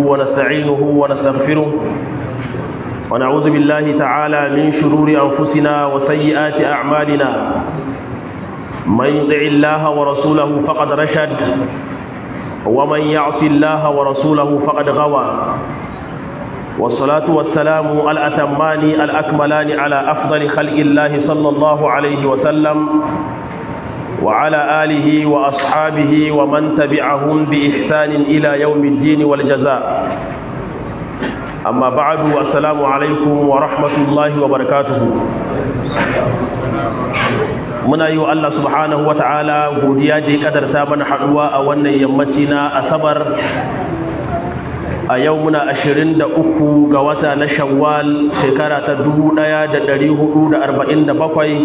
ونستعينه ونستغفره ونعوذ بالله تعالى من شرور أنفسنا وسيئات أعمالنا من يطع الله ورسوله فقد رشد ومن يعص الله ورسوله فقد غوى والصلاة والسلام الأتمان الأكملان على أفضل خلق الله صلى الله عليه وسلم وعلى آله وأصحابه ومن تبعهم بإحسان إلى يوم الدين والجزاء أما بعد السلام عليكم ورحمة الله وبركاته muna yi wa Allah subhanahu wa ta'ala godiya da ya kadarta mana haduwa a wannan yammaci na asabar a yau muna ashirin da uku ga wata na shawwal shekara ta dubu ɗaya da ɗari hudu da arba'in da bakwai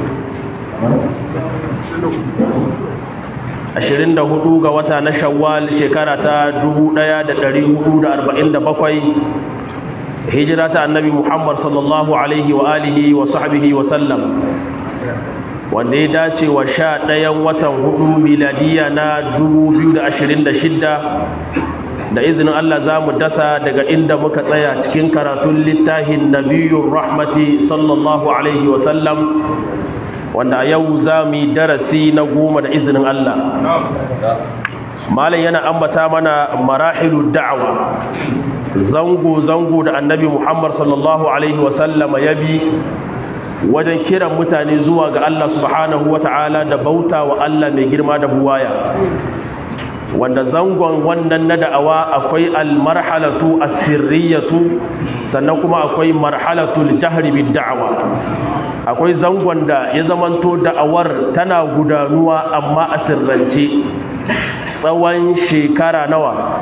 ashirin da hudu ga wata na shawwal shekara ta dubu ɗaya da ɗari hudu da arba'in da bakwai hijira ta annabi muhammad sallallahu alaihi wa alihi wa sahbihi wa sallam wanda ya dace wa sha ɗayan watan hudu miladiya na dubu biyu da ashirin da shidda da izinin Allah za mu dasa daga inda muka tsaya cikin karatun littafin nabiyun rahmati sallallahu alaihi wasallam wanda a yau za mu yi darasi na goma da izinin Allah malam yana ambata mana marahilu da'awa zango-zango da annabi muhammad sallallahu alaihi wasallama ya bi wajen kiran mutane zuwa ga Allah subhanahu wa ta'ala da bauta wa Allah mai girma da buwaya wanda zangon wannan na da'awa akwai almarhalatu asirriyatu sannan kuma akwai marhalatul jahri bid da'awa akwai zangon da ya zamanto da'awar tana gudanuwa amma a sirrance tsawon shekara nawa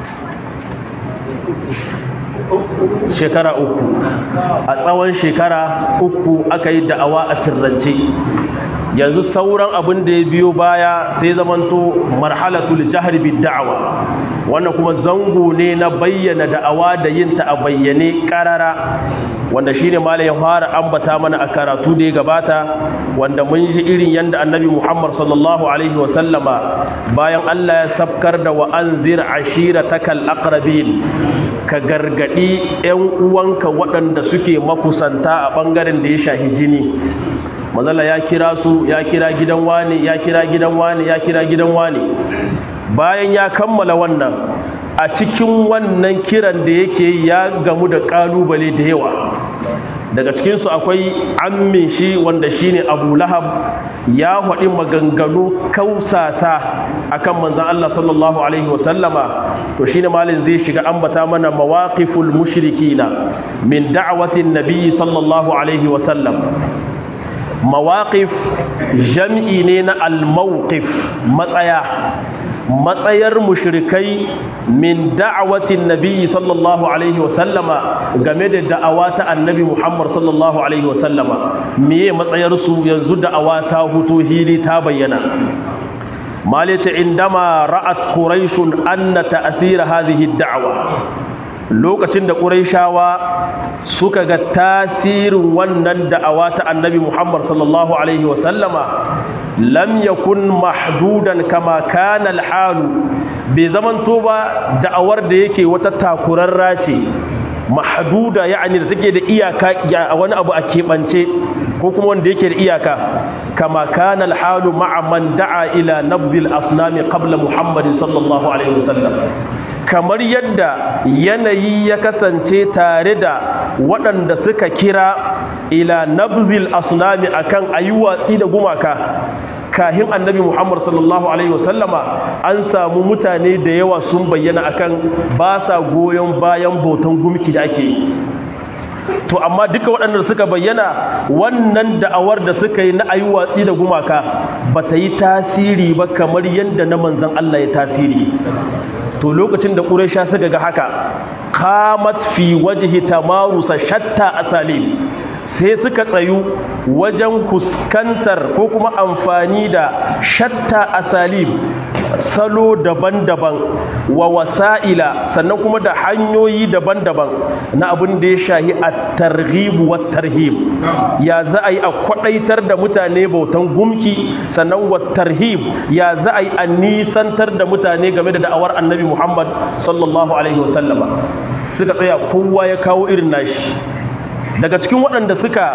shekara uku a tsawon shekara uku aka yi da'awa a sirrance yanzu sauran abin da ya biyo baya sai zamanto marhalatul jahri bid da'awa wannan kuma zango ne na bayyana da'awa da yin ta a bayyane karara wanda shine malai ya fara ambata mana a karatu da ya gabata wanda mun ji irin yanda annabi Muhammad sallallahu alaihi wa sallama bayan Allah ya sabkar da wa anzir ashiratakal aqrabin ka gargadi ƴan uwanka waɗanda suke makusanta a bangaren da ya shahi jini mazala ya kira su ya kira gidan wani ya kira gidan wani ya kira gidan wani bayan ya kammala wannan a cikin wannan kiran da yake ya gamu da kalubale da yawa daga cikinsu akwai ammin shi wanda shine abu lahab ya haɗi maganganu kausasa akan manzan Allah sallallahu alaihi wasallama to shine malin zai shiga ambata mana mawaqiful mushrikina min da'watin nabi sallallahu alaihi wasallam mawaƙif jam'i ne na al-mawqif matsaya matsayar mushrikai min da'awatin nabi sallallahu alaihi wasallama game da da'awa ta annabi Muhammad sallallahu alaihi wasallama meye matsayar su yanzu da'awa ta huto hili ta bayyana malita indama ra'at quraishun anna ta'thira hadhihi ad-da'wa lokacin da ƙuraishawa suka ga tasirin wannan da'awa ta annabi Muhammad sallallahu Alaihi wasallama lam yakun mahdudan kama kana alhalu bai zamanto ba da'awar da yake wata takurarra ce mahduda ya'ani da take da iyaka a wani abu a keɓance ko kuma wanda yake da iyaka kama kana alhalu ma'a man da'a ila nabdil asnami qabla Muhammadin sallallahu alaihi wasallam kamar yadda yanayi ya kasance tare da waɗanda suka kira ila nabzil asnami akan ayi watsi da gumaka kahin annabi Muhammad sallallahu alaihi wasallama an samu mutane da yawa sun bayyana akan ba sa goyon bayan bautan gumki da ake yi to amma duka waɗanda suka bayyana wannan da'awar da suka yi na ayi watsi da gumaka ba ta yi tasiri ba kamar yadda na manzan Allah ya tasiri to lokacin da ƙuraisha suka ga haka qamat fi wajhi tamarusa shatta asalim sai suka tsayu wajen fuskantar ko kuma amfani da shatta asalim salo daban-daban wa wasa'ila sannan kuma da hanyoyi daban-daban na abin da ya shahi a targhibu wa tarhib ya za a yi a kwadaitar da mutane bautan gumki sannan wa tarhib ya za a yi a nisantar da mutane game da da'awar annabi muhammad sallallahu alaihi wasallama suka tsaya kowa ya kawo irin nashi daga cikin waɗanda suka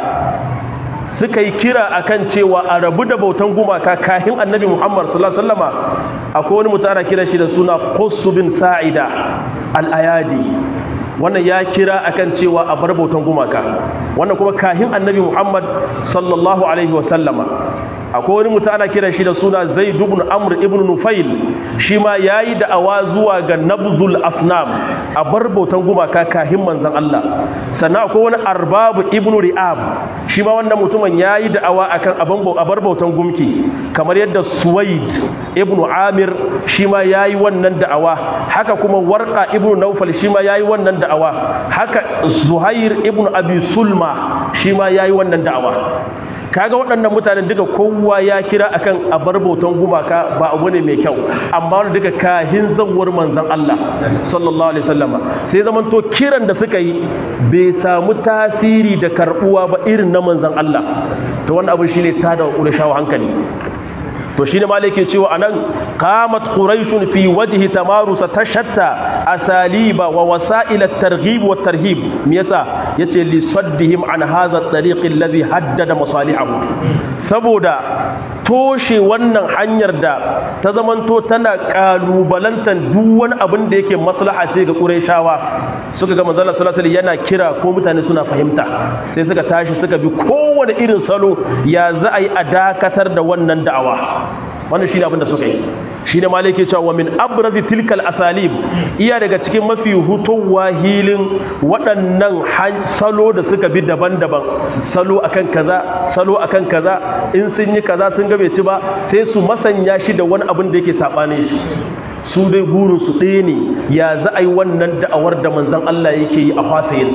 suka yi kira akan cewa a rabu da bautan gumaka kahin annabi Muhammad sallallahu alaihi wasallama akwai wani mutara kira shi da suna Qussu bin Sa'ida al-Ayadi wannan ya kira akan cewa a bar bautan gumaka wannan kuma kahin annabi Muhammad sallallahu alaihi wasallama akwai wani mutum ana kira shi da suna Zaid ibn Amr ibn Nufail shi ma yayi da'awa zuwa ga nabzul asnam a bar bautan gumaka kahin manzon Allah sannan akwai wani Arbab ibn Ri'ab shi ma wannan mutumin yayi da'awa akan abin a bar bautan gumki kamar yadda Suwaid ibn Amir shi ma yayi wannan da'awa haka kuma Warqa ibn Nawfal shi ma yayi wannan da'awa haka Zuhair ibn Abi Sulma shi ma yayi wannan da'awa kaga waɗannan mutanen duka kowa ya kira akan abar bautan gumaka ba abu ne mai kyau amma wanda duka kahin zawar manzon Allah sallallahu alaihi wasallama sai zaman to kiran da suka yi bai samu tasiri da karbuwa ba irin na manzon Allah to wannan abu shine tada wa hankali to shine ma yake cewa anan qamat quraishun fi wajhi tamarusa tashatta asaliba wa wasa'il at-targhib wa tarhib me yasa yace li saddihim an hadha at-tariq alladhi haddada masalihahu saboda toshe wannan hanyar da ta zamanto tana kalubalantan duk wani abin da yake maslaha ce ga quraishawa suka ga manzon sallallahu alaihi yana kira ko mutane suna fahimta sai suka tashi suka bi kowane irin salo ya za a yi a dakatar da wannan da'awa wannan shine abin da suka yi shine malai ke cewa wa min abrazi tilkal asalib iya daga cikin mafi hutowa hilin waɗannan salo da suka bi daban-daban salo akan kaza salo akan kaza in sun yi kaza sun ga bai ci ba sai su masanya shi da wani abin da yake sabane shi su dai burin su ɗaya ne ya za a yi wannan da'awar da manzon Allah yake yi a fasayin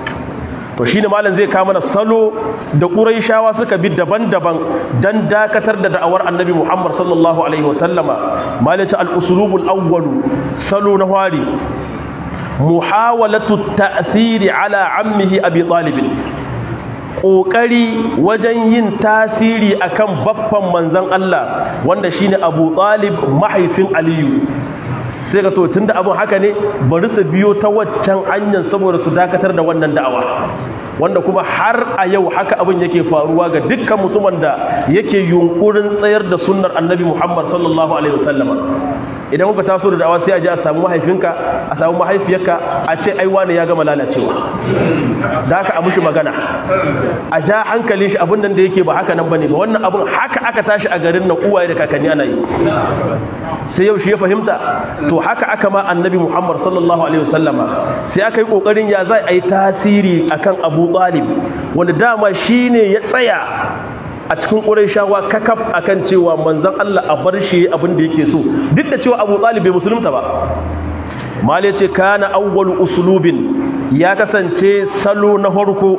to shine malam zai kawo mana salo da quraishawa suka bi daban-daban dan dakatar da da'awar annabi Muhammad sallallahu alaihi wasallama malam ce al-usulubul awwal salo na wari muhawalatu ta'thiri ala ammihi abi talib ƙoƙari wajen yin tasiri akan baffan manzon Allah wanda shine Abu Talib mahaifin Aliyu sai ka to tunda abin haka ne bari su biyo ta waccan hanyar saboda su dakatar da wannan da'awa wanda kuma har a yau haka abin yake faruwa ga dukkan mutumin da yake yunkurin tsayar da sunnar annabi Muhammad sallallahu alaihi wasallam idan muka taso da da'awa sai a je a samu mahaifinka a samu mahaifiyarka a ce ai wani ya gama lalacewa da haka a mushi magana a ja hankali shi abin nan da yake ba haka nan bane ba wannan abin haka aka tashi a garin nan uwaye da kakanni ana yi sai yau shi ya fahimta to haka aka ma annabi Muhammad sallallahu alaihi wasallama sai aka yi kokarin ya zai ai tasiri akan Abu Talib wanda dama shine ya tsaya a cikin ƙurayshawa kakaf akan cewa manzon Allah a bar shi abin da yake so duk da cewa Abu Talib bai musulunta ba mal yace kana awwal usulubin ya kasance salo na farko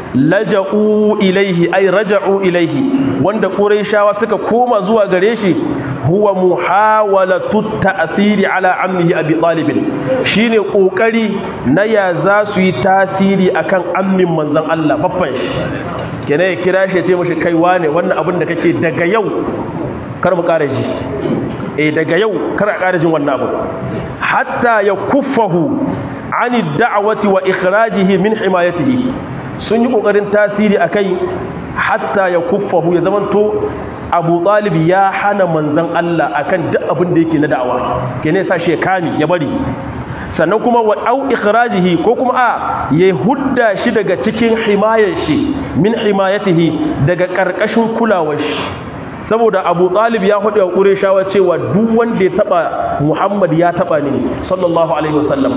laja'u ilaihi ay raja'u ilaihi wanda quraishawa suka koma zuwa gare shi huwa muhawalatu ta'thiri ala ammihi abi talib shine kokari na ya za su yi tasiri akan ammin manzon Allah baffan shi kenan ya kira shi ya ce mashi kai wane wannan abin da kake daga yau kar mu kare shi eh daga yau kar a kare jin wannan abu hatta ya kuffahu ani da'wati wa ikhrajihi min himayatihi sun yi kokarin tasiri akai hatta ya kuffahu ya zamanto Abu Talib ya hana manzon Allah akan duk abin da yake na da'awa kene sa shi kami ya bari sannan kuma wa au ikhrajihi ko kuma a ya hudda shi daga cikin himayar shi min himayatihi daga karkashin kulawar shi saboda Abu Talib ya hudu wa Qurayshawa cewa duk wanda ya taba Muhammad ya taba ni sallallahu alaihi wasallam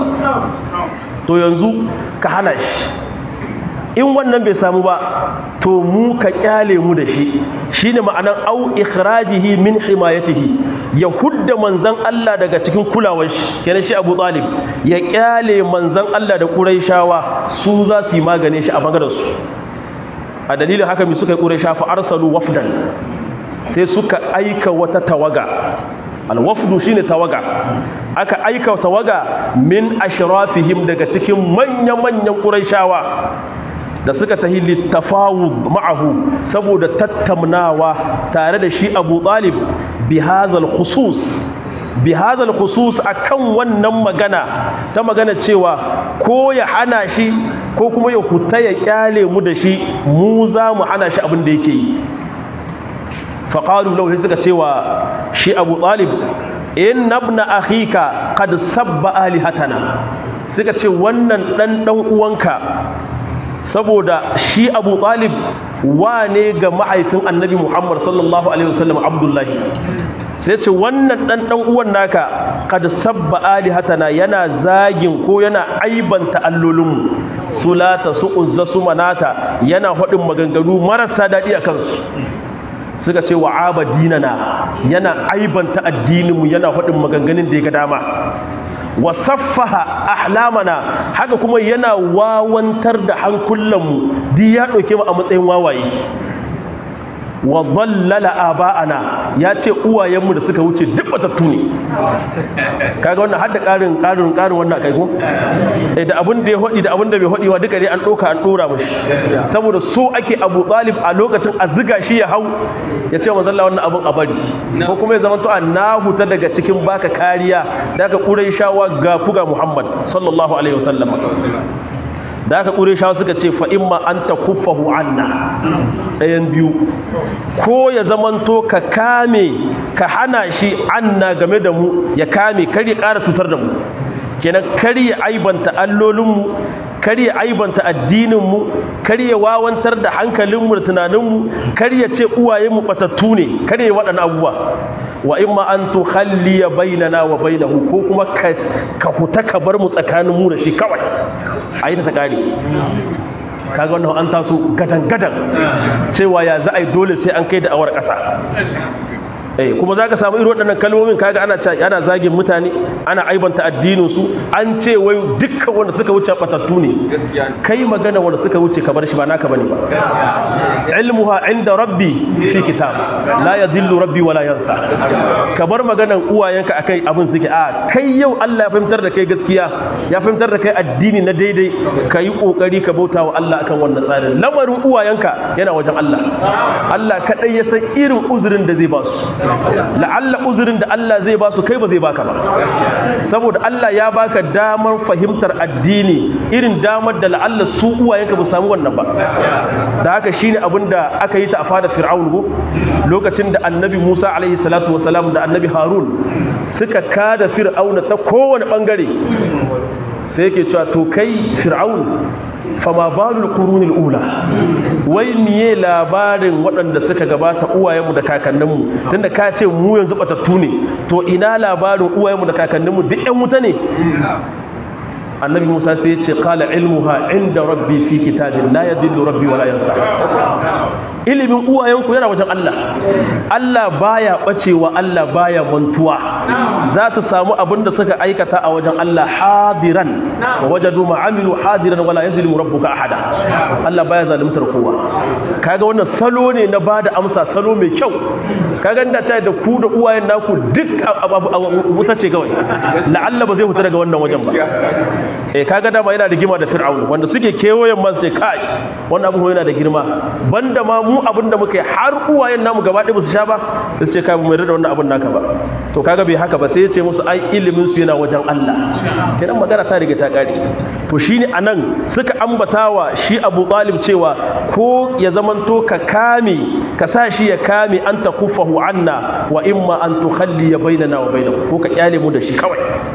to yanzu ka hana shi in wannan bai samu ba to mu ka kyale mu da shi shine ma'anan au ikhrajihi min himayatihi ya hudda manzon Allah daga cikin kulawar shi kenan shi Abu Talib ya kyale manzon Allah da Qurayshawa su za su yi magane shi a bangaren su a dalilin haka mi suka yi Quraysha fa arsalu wafdan sai suka aika wata tawaga alwafdu shine tawaga aka aika tawaga min ashrafihim daga cikin manya-manyan quraishawa da suka tahi littafawud ma'ahu saboda tattaunawa tare da shi Abu Talib bi hadhal khusus bi hadhal khusus akan wannan magana ta magana cewa ko ya hana shi ko kuma ya huta ya kyale mu da shi mu za mu hana shi abin da yake yi faqalu lahu suka cewa shi Abu Talib inna ibna akhika qad sabba alihatana suka ce wannan dan dan uwanka saboda shi abu talib wane ga mahaifin annabi muhammad sallallahu alaihi wasallam abdullahi sai ce wannan dan dan uwan naka kad sabba alihatana yana zagin ko yana aibanta allolinmu sulata su uzza su manata yana hadin maganganu marasa dadi akan su suka ce wa abadinana yana aibanta addininmu yana hadin maganganun da ya ga dama wa saffaha ahlamana haka kuma yana wawantar da hankulanmu duk ya ɗauke mu a matsayin wawaye wa dhallala aba'ana ya ce uwayenmu da suka wuce duk batattu ne kaga wannan har da ƙarin ƙarin ƙarin wannan kai ko eh da abin da ya hodi da abin da bai hodi wa duka dai an doka an dora mishi saboda so ake Abu Talib a lokacin azziga shi ya hau ya ce manzo Allah wannan abin a bari ko kuma ya zama to annahu ta daga cikin baka kariya daga Qurayshawa ga fuga Muhammad sallallahu alaihi wasallam da aka ƙure shawa suka ce fa'imma an ta kuffahu anna ɗayan biyu ko ya zamanto ka kame ka hana shi anna game da mu ya kame kar ya ƙara cutar da mu kenan kar ya aibanta allolinmu kar ya aibanta addininmu kar ya wawantar da hankalinmu da tunaninmu kar ya ce uwayenmu batattu ne kar ya waɗannan abubuwa wa imma an tukhalliya bainana wa bainahu ko kuma ka huta ka bar mu tsakanin mu da shi kawai ayi ta kare kaga wannan an taso gadan gadan cewa ya za a yi dole sai an kai da awar ƙasa eh kuma zaka samu irin waɗannan kalmomin kaga ana ana zagin mutane ana aibanta addinin su an ce wai dukkan wanda suka wuce batattu ne kai magana wanda suka wuce ka bar shi ba naka bane ba ilmuha inda rabbi fi kitab la yadhillu rabbi wala yansa ka bar maganan uwayenka akai abin suke a kai yau Allah ya fahimtar da kai gaskiya ya fahimtar da kai addini na daidai kai kokari ka bauta wa Allah akan wannan tsarin lamarin uwayenka yana wajen Allah Allah kadai ya san irin uzurin da zai ba su la'alla uzurin da Allah zai ba su kai ba zai baka ba saboda Allah ya baka damar fahimtar addini irin damar da la'alla su uwayenka ba samu wannan ba da haka shine abinda aka yi ta a fada fir'aun go lokacin da annabi Musa alaihi salatu wasalam da annabi Harun suka kada fir'auna ta kowane bangare sai yake cewa to kai fir'aun fama balul qurunil ula wai miye labarin waɗanda suka gabata uwayenmu da kakanninmu tunda ka ce mu yanzu batattu ne to ina labarin uwayenmu da kakanninmu duk ƴan wuta ne annabi musa sai ya ce qala ilmuha inda rabbi fi kitabin la yadillu rabbi wala yansa ilimin uwayenku yana wajen Allah Allah baya bacewa Allah baya mantuwa za su samu abin da suka aikata a wajen Allah hadiran wa wajadu ma amilu hadiran wala yazlimu rabbuka ahada Allah baya zalimtar kowa kaga wannan salo ne na bada amsa salo mai kyau kaga inda ta da ku da uwayen naku duk wuta ce kawai la'alla ba zai fita daga wannan wajen ba eh kaga dama yana da gima da fir'aun wanda suke kewayen man sai kai wannan abu yana da girma banda ma mu abin da muka yi har uwayen namu gaba ɗaya ba su sha ba su ce kai mu yarda da wannan abin naka ba to kaga bai haka ba sai ya ce musu ai ilimin su yana wajen Allah kenan magana ta riga ta kare to shine anan suka ambatawa shi Abu Talib cewa ko ya zamanto ka kame ka sa shi ya kame an takufahu anna wa imma an tukhalli bainana wa bainahu ko ka kyale mu da shi kawai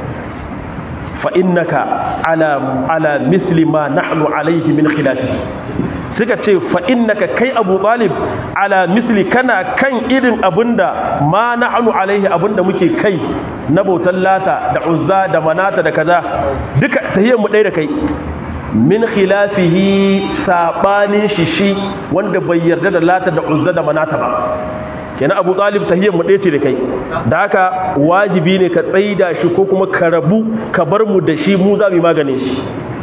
fa innaka ala ala misli ma nahnu alayhi min khilafihi suka ce fa innaka kai Abu Talib ala misli kana kan irin abinda ma nahnu alaihi abinda muke kai na bautan lata da uzza da manata da kaza duka tahiyyar mu ɗaya da kai min khilafihi sabanin shi shi wanda bai yarda da lata da uzza da manata ba kenan abu talib tahiyyar mu ɗaya ce da kai da haka wajibi ne ka tsaida shi ko kuma ka rabu ka bar mu da shi mu za mu yi maganin shi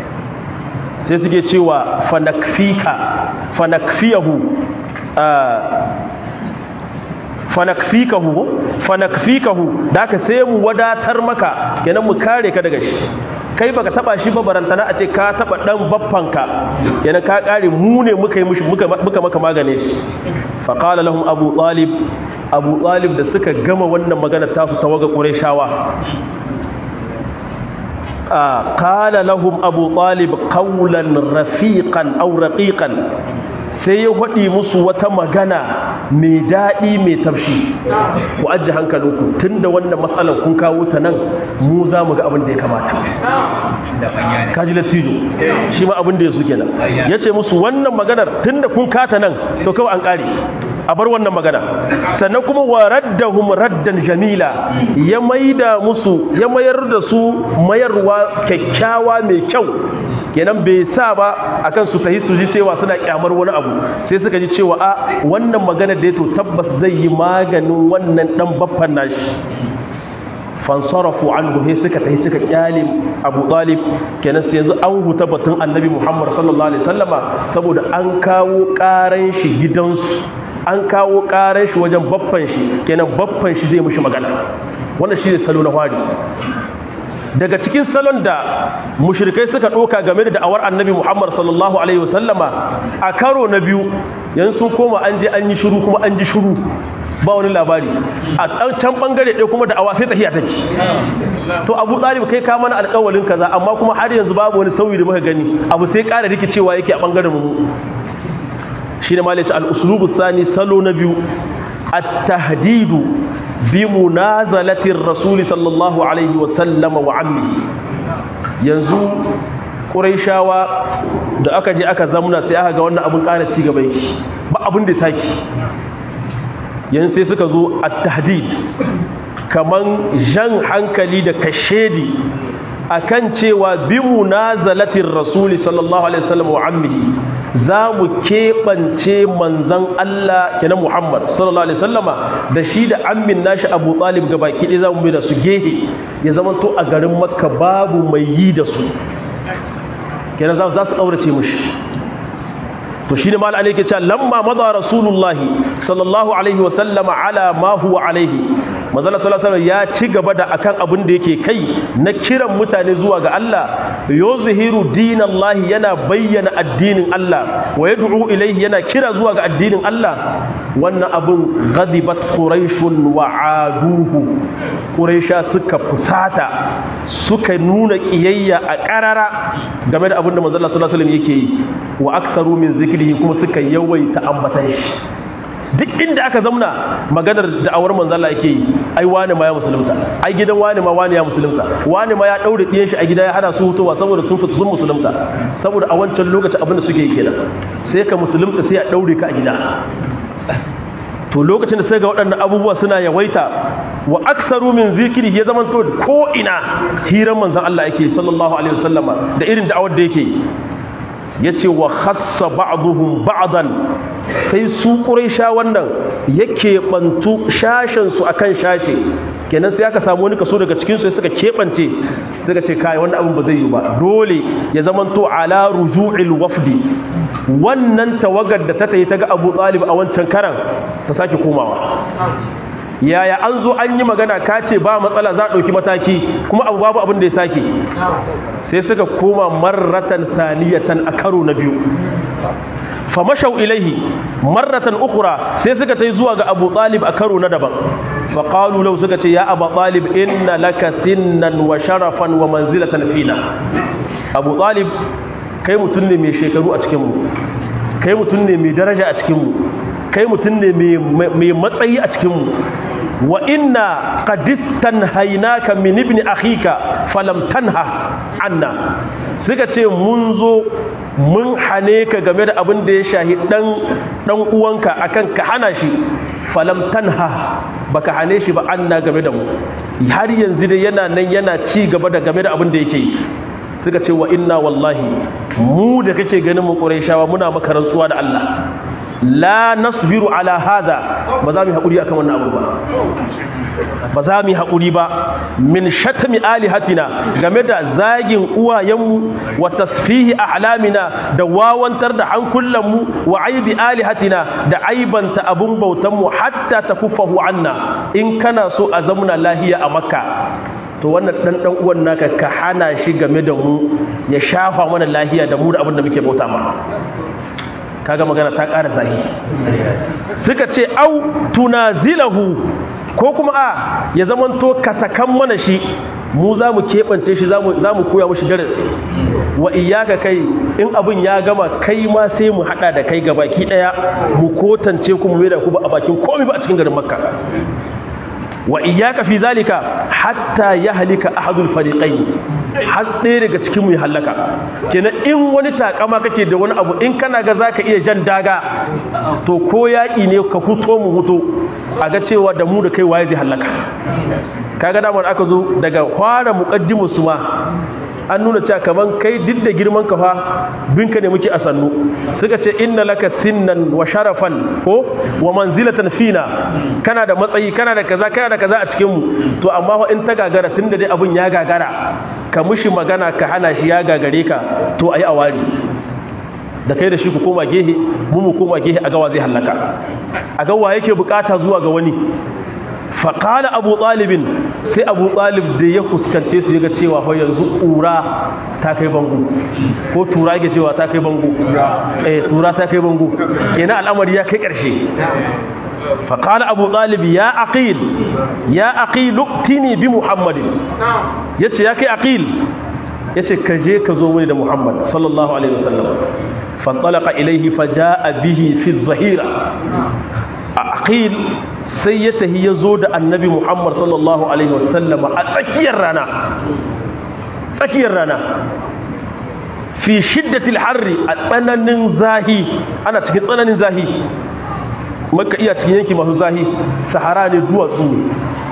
sai suke cewa fanakfika fanakfiyahu fanakfikahu fanakfikahu da ka sai mu wadatar maka kenan mu kare ka daga shi kai baka taba shi ba barantana a ce ka taba dan baffanka kenan ka kare mu ne muka yi mushi muka muka maka magane shi fa qala lahum abu talib abu talib da suka gama wannan magana ta su tawaga qurayshawa qala lahum abu talib qawlan rafiqan aw raqiqan sai ya haɗi musu wata magana mai daɗi mai tafshi ku ajiye hankalinku tun da wannan matsalar kun kawo ta nan mu za mu ga abin da ya kamata kaji lattijo shi ma abin da ya su kenan ya ce musu wannan maganar tun da kun kata nan to kawai an ƙare a bar wannan magana sannan kuma wa raddahum raddan jamila ya maida musu ya mayar da su mayarwa kyakkyawa mai kyau kenan bai sa ba akan su tahi su ji cewa suna kyamar wani abu sai suka ji cewa a wannan magana da ya to tabbas zai yi maganin wannan dan baffan nashi fansarafu anhu sai suka tahi suka kyale Abu Talib kenan sai yanzu an huta batun Annabi Muhammad sallallahu alaihi wasallama saboda an kawo karan shi gidansu an kawo karan shi wajen baffan shi kenan baffan shi zai mushi magana wannan shi ne salo na fari daga cikin salon da mushrikai suka ɗoka game da da'awar annabi Muhammad sallallahu alaihi wasallama a karo na biyu yanzu sun koma an je an yi shiru kuma an ji shiru ba wani labari a can bangare ɗaya kuma da'awa sai tafiya take to abu ɗalib kai ka mana alƙawalin kaza amma kuma har yanzu babu wani sauyi da muka gani abu sai ƙara rikicewa yake a bangaren mu shi ne malaci al-uslubu sani salo na biyu at-tahdidu بمنازلة الرسول صلى الله عليه وسلم وعمه yanzu ƙuraishawa da aka je aka zamuna sai aka ga wannan abin ƙara ci gaba yake ba abin da saki yanzu sai suka zo a tahdid kaman jan hankali da kashedi akan cewa bi munazalatin rasuli sallallahu alaihi wasallam wa ammihi za mu keɓance manzan Allah kenan Muhammad sallallahu alaihi wasallama da shi da ammin nashi Abu Talib ga baki ɗaya za mu da su gehe ya zama to a garin Makka babu mai yi da su kenan za su ƙaurace mushi to shine mal alayhi ke cewa lamma madha rasulullah sallallahu alaihi wasallam ala ma huwa alaihi manzala sallallahu alaihi ya ci gaba da akan abin da yake kai na kiran mutane zuwa ga Allah yuzhiru dinallahi yana bayyana addinin Allah wa yad'u ilaihi yana kira zuwa ga addinin Allah wannan abun ghadibat quraishun wa aduhu quraisha suka fusata suka nuna kiyayya a karara game da abin da manzala sallallahu alaihi yake yi wa aktsaru min zikrihi kuma suka yawaita ambatan shi duk inda aka zamna maganar da'awar manzo Allah yake yi ai wani ma ya musulunta ai gidan wani ma wani ya musulunta wani ma ya daure diyan shi a gida ya hana su hutowa saboda sun fita sun musulunta saboda a wancan lokacin abin da suke yi kenan sai ka musulunta sai a daure ka a gida to lokacin da sai ga waɗannan abubuwa suna yawaita wa aksaru min zikiri ya zama to ko ina hiran manzon Allah yake sallallahu alaihi wasallama da irin da'awar da yake yace wa khassa ba'dhum ba'dan sai su quraisha wannan yake bantu shashin su akan shashe kenan sai aka samu wani kaso daga cikin su suka kebance suka ce kai wannan abin ba zai yi ba dole ya zamanto ala ruju'il wafdi wannan tawagar da ta tayi ta ga Abu Talib a wancan karan ta sake komawa yaya an zo an yi magana ka ce ba matsala za a ɗauki mataki kuma abu babu abin da ya sake sai suka koma marratan saniyatan a karo na biyu famashau ilaihi marratan ukura sai suka ta zuwa ga abu talib a karo na daban faƙalu lau suka ce ya abu talib inna laka sinnan wa sharafan wa manzilatan fina abu talib kai mutum ne mai shekaru a cikinmu kai mutum ne mai daraja a cikinmu kai mutum ne mai matsayi a cikinmu wa inna qadistan hainaka min ibn akhika falam tanha anna suka ce mun zo mun hane ka game da abin da ya shahi dan dan uwanka akan ka hana shi falam tanha baka hane shi ba anna game da mu har yanzu dai yana nan yana ci gaba da game da abin da yake yi suka ce wa inna wallahi mu da kake ganin mu qurayshawa muna maka rantsuwa da Allah la nasbiru ala hada ba za mu haƙuri akan wannan abu ba ba za mu yi haƙuri ba min shatami alihatina game da zagin uwayenmu wa tasfihi ahlamina da wawantar da hankulanmu wa aibi alihatina da aibanta abun bautanmu hatta takuffahu anna in kana so a zamuna lahiya a makka to wannan dan dan uwan naka ka hana shi game da mu ya shafa mana lahiya da mu da abin da muke bauta ma kaga magana ta ƙara zahi suka ce au tunazilahu ko kuma a ya zamanto ka sakan mana shi mu za mu keɓance shi za mu koya mushi darasi wa iyaka kai in abin ya gama kai ma sai mu haɗa da kai ga baki ɗaya mu kotance kuma mai da ku ba a bakin komai ba a cikin garin makka wa iyaka fi zalika hatta ya halika ahadul fariqain har ɗaya daga cikin mu ya halaka kenan in wani takama kake da wani abu in kana ga zaka iya jan daga to ko yaƙi ne ka fito mu huto a ga cewa da mu da kai waye zai halaka kaga damar aka zo daga fara muqaddimu su ma an nuna cewa kaman kai duk da girman ka fa binka ne muke a sannu suka ce inna laka sinnan wa sharafan ko wa manzilatan fina kana da matsayi kana da kaza kana da kaza a cikin mu to amma fa in ta gagara tunda dai abun ya gagara ka mushi magana ka hana shi ya gagare ka to ayi awari da kai da shi ku koma gehe mu mu koma gehe a gawa zai hallaka a gawa yake bukata zuwa ga wani faƙala abu ɗalibin sai abu ɗalib da ya fuskance su yaga cewa fa yanzu ƙura ta kai bango ko tura ke cewa ta kai bango eh tura ta kai bango kenan al'amari ya kai ƙarshe faƙala abu ɗalib ya aqil ya aqil uktini bi muhammadin yace ya kai aqil yace ka je ka zo mini da muhammad sallallahu alaihi wasallam fanṭalaqa ilayhi faja'a bihi fi zahira aqil sai ya tahi ya zo da annabi muhammad sallallahu alaihi wasallama a tsakiyar rana tsakiyar rana fi shiddatil harri a tsananin zahi ana cikin tsananin zahi maka iya cikin yanki masu zahi sahara ne duwatsu ne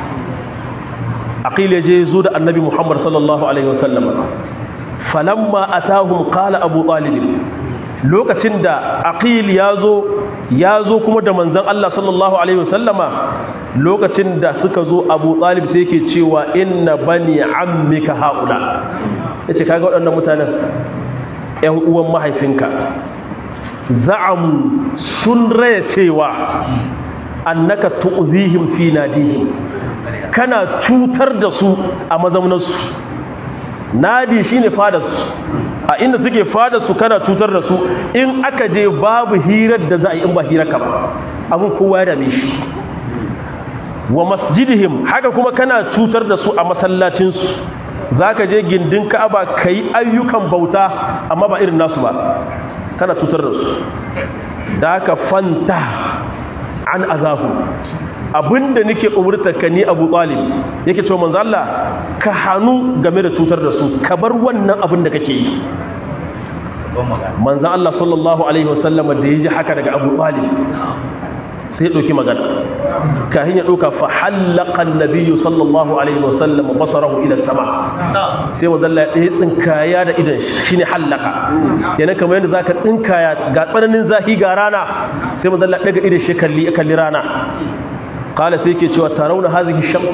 aqil ya je zo da annabi muhammad sallallahu alaihi wasallama falamma atahum qala abu talib lokacin da aqil ya zo ya zo kuma da manzan Allah sallallahu alaihi wasallama lokacin da suka zo Abu Talib sai yake cewa inna bani ammika haula yace kaga waɗannan mutanen ƴan uwan mahaifinka za'am sun raya cewa annaka tu'zihim fi nadihim kana cutar da su a mazaunansu nadi shine fadarsu a inda suke fada su kana cutar da su in aka je babu hirar da za a yi in ba hirar ka ba abin kowa ya dame shi wa masjidihim haka kuma kana cutar da su a masallacinsu za ka je gindin ka'aba ka yi ayyukan bauta amma ba irin nasu ba kana cutar da su da haka fanta an azahu abinda nake umurta ka ni Abu Talib yake cewa manzo Allah ka hanu game da cutar da su ka bar wannan abin da kake yi manzo Allah sallallahu alaihi wasallam da yaji haka daga Abu Talib sai ya dauki magana kahin ya dauka fa halaqa an-nabiy sallallahu alaihi wasallam basarahu ila sama sai manzo Allah ya tsinkaya da idan shine halaka kenan kamar yadda zaka tsinkaya ga tsananin zahi ga rana sai manzo Allah daga idan shi kalli kalli rana kala sai ke cewa tarauna hazihi shams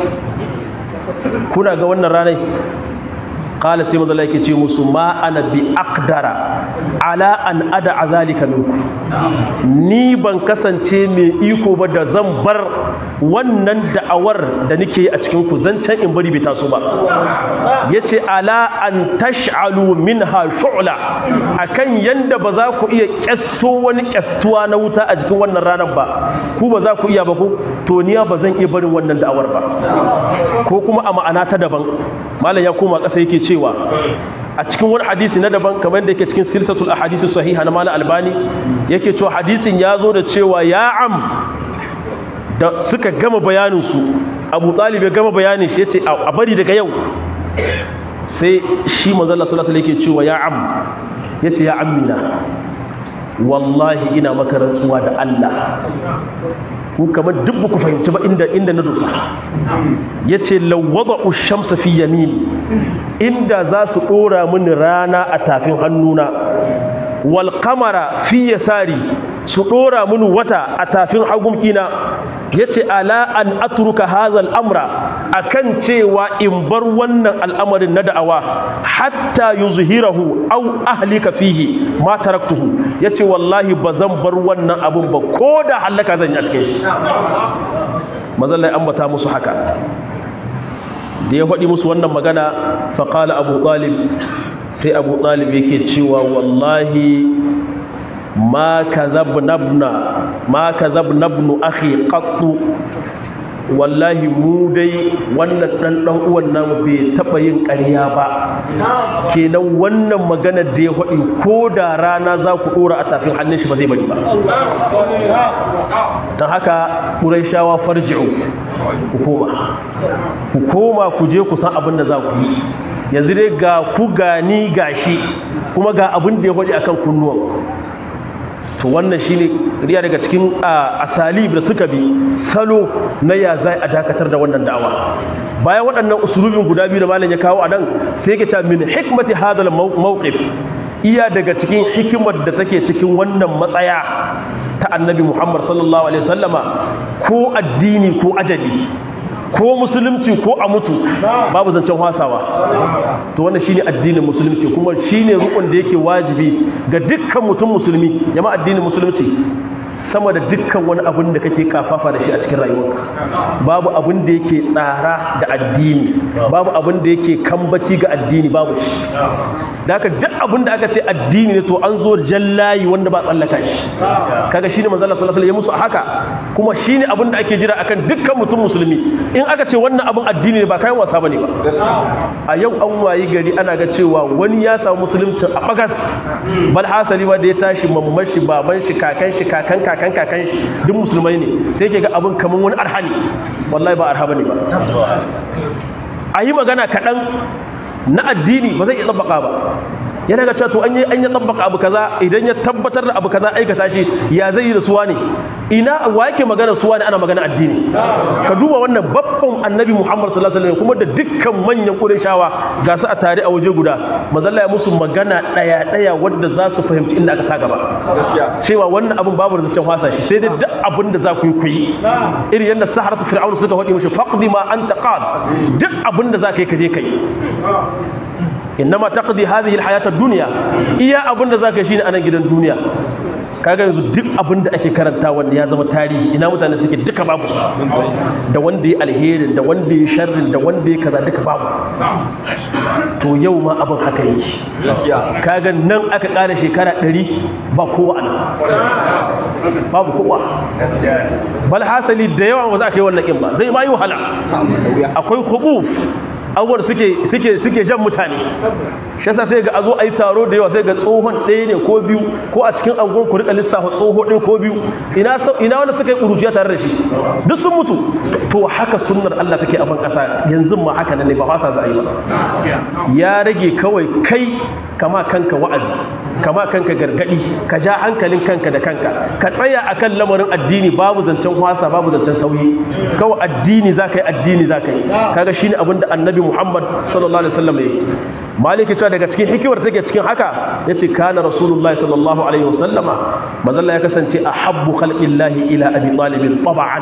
kuna ga wannan ranai kala sai mazala yake ce musu ma ana bi aqdara ala an ada zalika minku ni ban kasance mai iko ba da zan bar wannan da'awar da nake yi a cikin ku zancen in bari bai taso ba yace ala an tash'alu minha shu'la akan yanda ba za ku iya kyasto wani kyastuwa na wuta a cikin wannan ranar ba ku ba za ku iya ba ku to niya ba zan iya barin wannan da'awar ba ko kuma a ma'ana ta daban malam ya koma ƙasa yake cewa a cikin wani hadisi na daban kamar da yake cikin silsatul ahadisi sahiha na malam albani yake cewa hadisin ya zo da cewa ya am da suka gama bayanin su abu talib ya gama bayanin shi yace a bari daga yau sai shi manzo Allah sallallahu alaihi yake cewa ya am yace ya ammina wallahi ina maka rantsuwa da Allah ku kamar duk ku fahimci ba inda inda na dosa yace lawwada ushamsa fi yamin inda za su dora mini rana a tafin hannuna wal qamara fi yasari su dora mini wata a tafin hagumkina yace ala an atruka hadha al-amra akan cewa in bar wannan al'amarin na da'awa hatta yuzhirahu aw ahlika fihi ma taraktuhu yace wallahi bazan bar wannan abun ba koda halaka zan yi a cikin shi mazallai ambata musu haka da ya faɗi musu wannan magana faƙala abu ɗalib sai abu ɗalib yake cewa wallahi ma ka zabnabnu akhi qattu wallahi mu dai wannan ɗan ɗan uwan namu bai taɓa yin ƙarya ba kenan wannan magana da ya faɗi ko da rana za ku ɗora a tafin hannun shi ba zai bari ba don haka ƙuraishawa farji'u ku koma ku koma ku je ku san abin da za ku yi yanzu dai ga ku gani gashi kuma ga abin da ya faɗi akan kunnuwan to wannan shine riya daga cikin asalib da suka bi salo na ya zai a dakatar da wannan da'awa bayan waɗannan usulubin guda biyu da malam ya kawo a nan sai yake cewa min hikmati hadal mawqif iya daga cikin hikimar da take cikin wannan matsaya ta annabi Muhammad sallallahu alaihi wasallama ko addini ko ajali ko musulunci ko a mutu babu zancen hasawa to wannan shine addinin musulunci kuma shine rukun da yake wajibi ga dukkan mutum musulmi jama'a addinin musulunci sama da dukkan wani abin da kake kafafa da shi a cikin rayuwarka babu abin da yake tsara da addini babu abin da yake kambaci ga addini babu shi da haka duk abin da aka ce addini ne to an zo jallayi wanda ba tsallaka shi kaga shine manzo Allah sallallahu alaihi wasallam ya musu haka kuma shine abin da ake jira akan dukkan mutum musulmi in aka ce wannan abin addini ne ba kayan wasa bane ba a yau an wayi gari ana ga cewa wani ya samu musulunci a bagas bal hasali ba da ya tashi mamman shi baban shi kakan shi kakan kakan kakan shi duk musulmai ne sai ke ga abin kaman wani arhani wallahi ba arha bane ba a yi magana kaɗan na addini ba zai iya tsabbaka ba yana ga cewa to an yi an yi tsabbaka abu kaza idan ya tabbatar da abu kaza aikata shi ya zai yi da suwa ne ina wa yake magana suwa ne ana magana addini ka duba wannan babban annabi Muhammad sallallahu alaihi wasallam kuma da dukkan manyan Qurayshawa ga su a tare a waje guda mazalla ya musu magana daya daya wanda za su fahimci inda aka sa gaba cewa wannan abin babu zancen wasa shi sai dai duk abin da za ku yi ku yi irin yadda saharatu fir'aun suka faɗi mishi faqdi ma anta qad duk abin da za ka yi ka je ka yi innama taqdi hadhihi alhayata ad-dunya iya abinda zaka shine anan gidan duniya kaga yanzu duk abinda ake karanta wanda ya zama tarihi ina mutane suke duka babu da wanda ya alheri da wanda ya sharri da wanda ya kaza duka babu to yau ma abin haka yake kaga nan aka ƙara shekara 100 ba kowa anan babu kowa bal hasali da yawa ba za ka yi wannan kin ba zai ma yi wahala akwai khubuf abubuwar suke suke suke jan mutane shi yasa sai ga a zo a yi taro da yawa sai ga tsohon ɗaya ne ko biyu ko a cikin angon ku rika lissafa tsoho ɗaya ko biyu ina ina wanda suka yi ƙuruciya tare da shi duk sun mutu to haka sunnar Allah take a ban ƙasa yanzu ma haka ne ba fasa za a yi ba ya rage kawai kai kama kanka wa'azi kama kanka gargadi ka ja hankalin kanka da kanka ka tsaya akan lamarin addini babu zancen wasa babu zancen sauyi kawai addini za ka yi addini za ka yi kaga shine abin da annabi Muhammad sallallahu alaihi wasallam yayi maliki cewa daga cikin hikimar take cikin haka yace kana rasulullahi sallallahu alaihi wasallama manzalla ya kasance ahabbu khalqillahi ila abi talib tab'an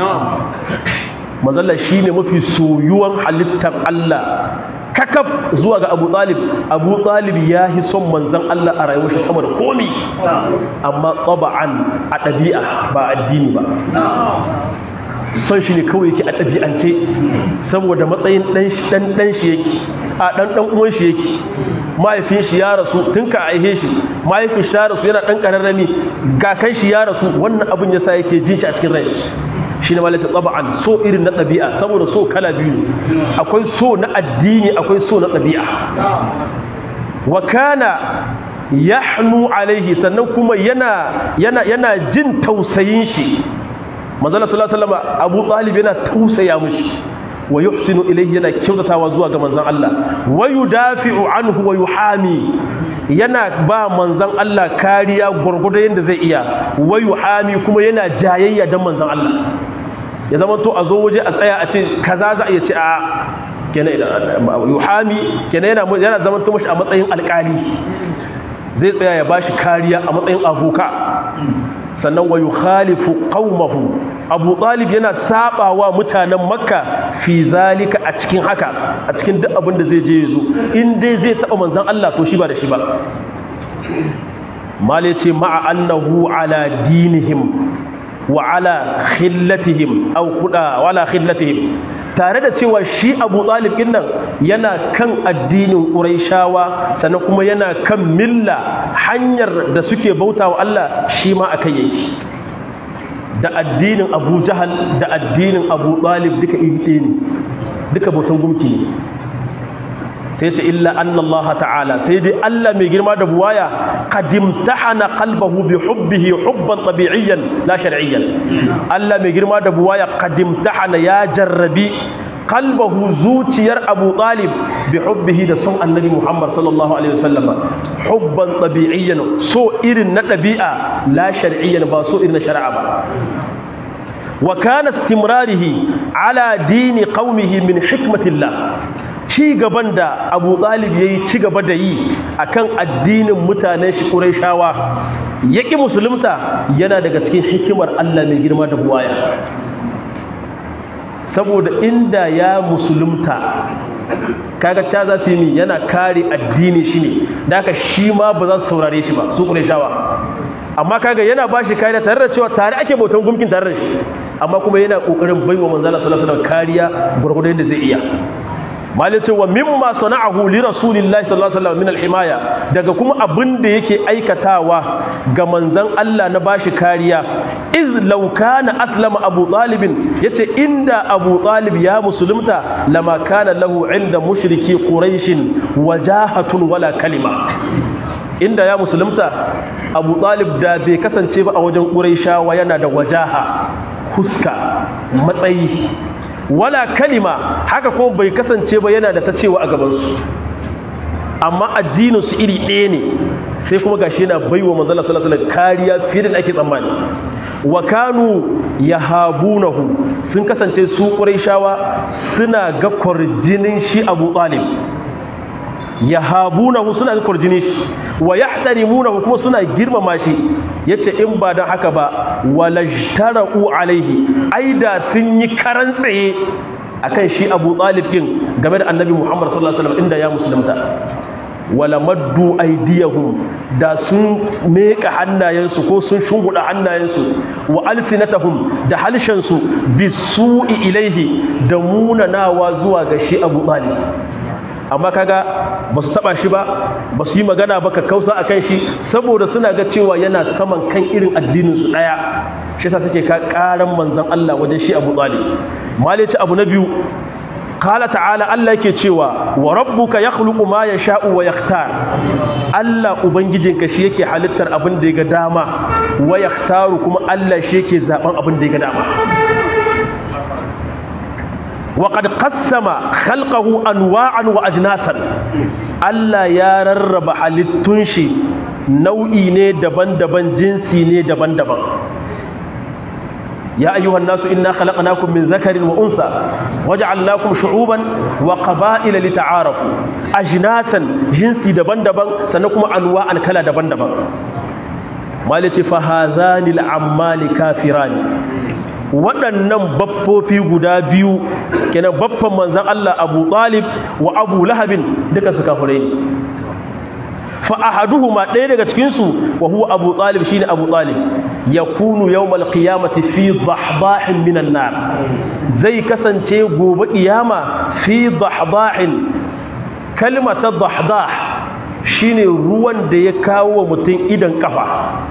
manzalla shine mafi soyuwan halittar Allah kakaf zuwa ga Abu Talib Abu Talib ya yi son manzon Allah a rayuwar shi sama da komi amma tab'an a ɗabi'a ba addini ba son shi ne kawai yake a ɗabi'ance saboda matsayin ɗan ɗan shi yake a ɗan ɗan uwan shi yake mahaifin shi ya rasu tun ka aihe shi mahaifin shi ya rasu yana ɗan ƙararrami ga kan shi ya rasu wannan abin ya sa yake jin shi a cikin rai shi ne malaka tsaba'an so irin na ɗabi'a saboda so kala biyu akwai so na addini akwai so na ɗabi'a wa kana yahnu alaihi sannan kuma yana yana yana jin tausayin shi manzala sallallahu alaihi wasallam Abu Talib yana tausaya mishi wa yuhsinu ilayhi yana kyautatawa zuwa ga manzon Allah wa yudafi'u anhu wa yuhami yana ba manzon Allah kariya gurgurda yanda zai iya wa yuhami kuma yana jayayya dan manzon Allah ya zama to a zo waje a tsaya a ce kaza za a iya ce a kenan idan yuhami kenan yana yana zama to mashi a matsayin alƙali zai tsaya ya bashi kariya a matsayin abuka sannan wa yukhalifu qaumahu abu talib yana sabawa mutanen makka fi zalika a cikin haka a cikin duk abin da zai je yazo in dai zai taba manzon Allah to shi ba da shi ba male ce ma'a annahu ala dinihim wa ala khillatihim aw kuda wala khillatihim tare da cewa shi Abu Talib din nan yana kan addinin Qurayshawa sannan kuma yana kan milla hanyar da suke bautawa Allah shi ma akai yake da addinin Abu Jahal da addinin Abu Talib duka iri ne duka bautan gumki ne sai ce illa anna Allah ta'ala sai dai Allah mai girma da buwaya qadimtahana qalbahu bi hubbihi hubban tabi'iyyan la shar'iyyan Allah mai girma da buwaya qadimtahana ya jarrabi qalbahu zuciyar Abu Talib bi hubbihi da son Annabi Muhammad sallallahu alaihi wasallam hubban tabi'iyyan so irin na dabi'a la shar'iyyan ba so irin na shari'a ba wa kana istimrarihi ala dini qaumihi min hikmatillah ci gaban da abu ɗalib ya yi ci gaba da yi a kan addinin mutanen shi ƙuraishawa ya ƙi musulunta yana daga cikin hikimar allah mai girma da buwaya saboda inda ya musulunta kaga ca za su yi yana kare addini shi ne da aka shi ma ba za su saurare shi ba su ƙuraishawa amma kaga yana ba shi kariya tare da cewa tare ake bautan gumkin tare da shi amma kuma yana ƙoƙarin baiwa manzala sallallahu alaihi wasallam kariya gurgurdan yadda zai iya malai ce wa mimma sana'ahu li rasulillahi sallallahu alaihi wasallam min alhimaya daga kuma abin da yake aikatawa ga manzon Allah na bashi kariya iz law kana aslama abu talib yace inda abu talib ya musulunta lama kana lahu inda mushriki quraish wajahatun wala kalima inda ya musulunta abu talib da bai kasance ba a wajen quraishawa yana da wajaha huska matsayi wala kalima haka kuma bai kasance ba yana da ta cewa a gabansu amma addinin su iri ɗaya ne sai kuma gashi yana baiwa manzala sallallahu alaihi kariya fiye da ake tsammani wa kanu yahabunahu sun kasance su quraishawa suna ga kwarjinin shi Abu Talib yahabunahu suna ga kwarjinin shi wa yahtarimunahu kuma suna girmama shi yace in ba dan haka ba walajtara'u alaihi aida sun yi karan tsaye akan shi Abu Talib din game da Annabi Muhammad sallallahu alaihi wasallam inda ya musulunta wala maddu aydiyahum da sun meka hannayensu ko sun shunguda hannayensu wa alfinatahum da halshensu bisu'i ilaihi da munanawa zuwa ga shi Abu Talib amma kaga ba su taba shi ba ba su yi magana ba ka kausa a kan shi saboda suna ga cewa yana saman kan irin addininsu ɗaya shi sa suke ka ƙaran manzan Allah wajen shi abu ɗali malici abu na biyu kala ta'ala Allah yake cewa wa rabbuka yakhluqu ma yasha'u wa yakhtar Allah ubangijinka shi yake halittar abin da ya ga dama wa yakhtaru kuma Allah shi yake zaben abin da ya ga dama وقد قسم خلقه انواعا واجناسا Allah ya rarraba halittun shi nau'i ne daban-daban jinsi ne daban-daban ya ayyuhan nasu inna khalaqnakum min zakarin wa unsa waja'alnakum shu'uban wa qaba'ila lita'arafu ajnasan jinsi daban-daban sannan kuma anwa'an kala daban-daban malice fa hazanil ammali kafirani waɗannan baffofi guda biyu kenan baffan manzan Allah Abu Talib wa Abu Lahabin duka su kafirai ne fa ahaduhuma ɗaya daga cikin su wa huwa Abu Talib shine Abu Talib yakunu yawmal qiyamati fi dhahdahin minan nar zai kasance gobe kiyama fi dhahdahin kalmata dhahdah shine ruwan da ya kawo mutum idan kafa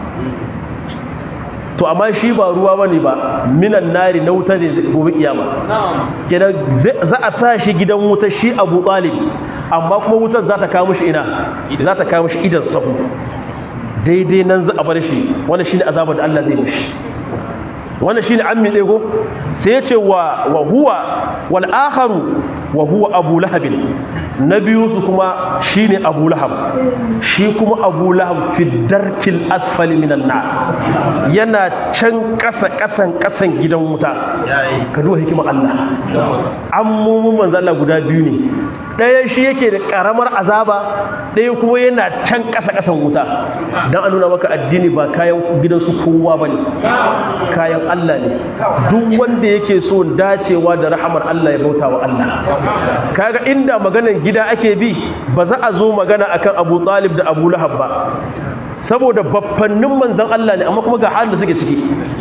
to amma shi ba ruwa bane ba minan nari na wuta ne gobe kiyama kenan za a sa shi gidan wuta shi Abu Talib amma kuma wutar za ta kawo mishi ina za ta kawo mishi idan sahu daidai nan za a bar shi wannan shine azabar da Allah zai mishi wannan shine ammi dai go sai ya ce wa wa huwa wal akharu wa huwa abu lahab na biyu su kuma shine abu lahab shi kuma abu lahab fi darkil asfali minan nar yana can kasa kasan kasan gidan wuta ka duba hikimar Allah an mumun manzo Allah guda biyu ne ɗaya shi yake da ƙaramar azaba ɗaya kuma yana can ƙasa-ƙasan wuta don a nuna maka addini ba kayan gidansu kowa ba ne kayan Allah ne duk wanda yake so dacewa da rahamar Allah ya bauta wa Allah kaga inda maganan gida ake bi ba za a zo magana akan Abu Talib da Abu Lahab ba saboda baffannin manzon Allah ne amma kuma ga halin da suke ciki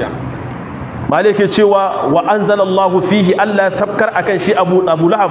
malai ke cewa wa anzalallahu fihi Allah sabkar akan shi Abu Abu Lahab